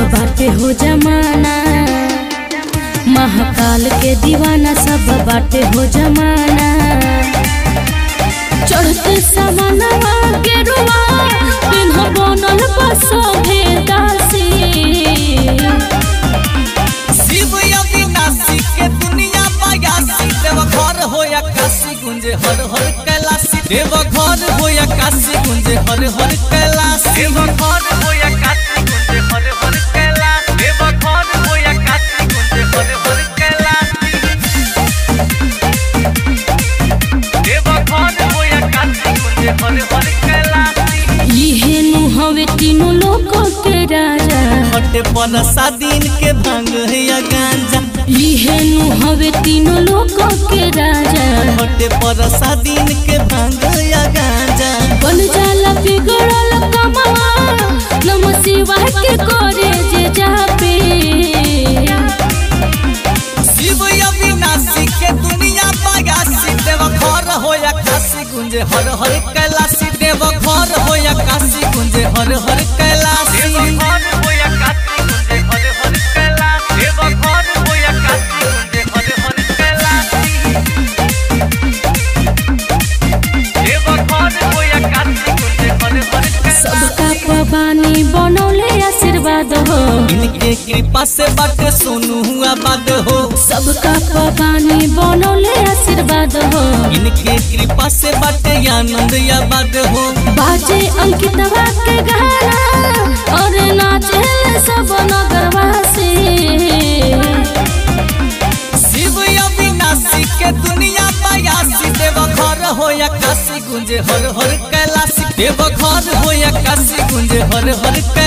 बाटे हो जमाना महाकाल के दीवाना सब बाटे हो जमाना चढ़ते समानवा के रुआ पिन्ह बनल बसोभे दासी शिव अविनाशी के दुनिया बयासी देव घर हो या काशी गुंजे हर हर कैलाशी देव घर हो या काशी गुंजे हर हर कैलाशी देव घर हो या काशी गुंजे हर हर कैलाशी देव घर हो या काशी गुंजे हर हर कैलाशी देव घर हो या काशी गुंजे हर हर कैलाशी इहे नु हवे तीनों लोकों के राजा हटे पनसा दिन के भांग या गांजा इहे नु हवे तीनों लोकों के राजा हटे परसा दिन के भांग या गांजा बन जाला बिगड़ल कमवा नम शिवाय के करे जे जापे शिव अविनाशी के दुनिया बयासी देव घर हो या काशी गुंजे हर हर कैलाशी देव घर हो या काशी गुंजे हर हर कैलाशी देव घर हो या काशी गुंजे हर हर कैलाशी देव घर हो या काशी गुंजे हर हर कैलाशी देव घर हो या काशी गुंजे हर हर कैलाशी सबका पबानी बनौले आशीर्वाद हो इनके कृपा से बाटे सोनू हुआ बाद हो सबका पबानी बनौले आशीर्वाद हो इनके कृपा से बाटे आनंद या बाद हो बाजे अंकितवा के गाना और नाचे सब नगरवासी शिव अविनाशी के दुनिया बयासी देव घर हो या काशी गुंजे हर हर कैलाशी देव घर हो या काशी गुंजे हर हर कैलाशी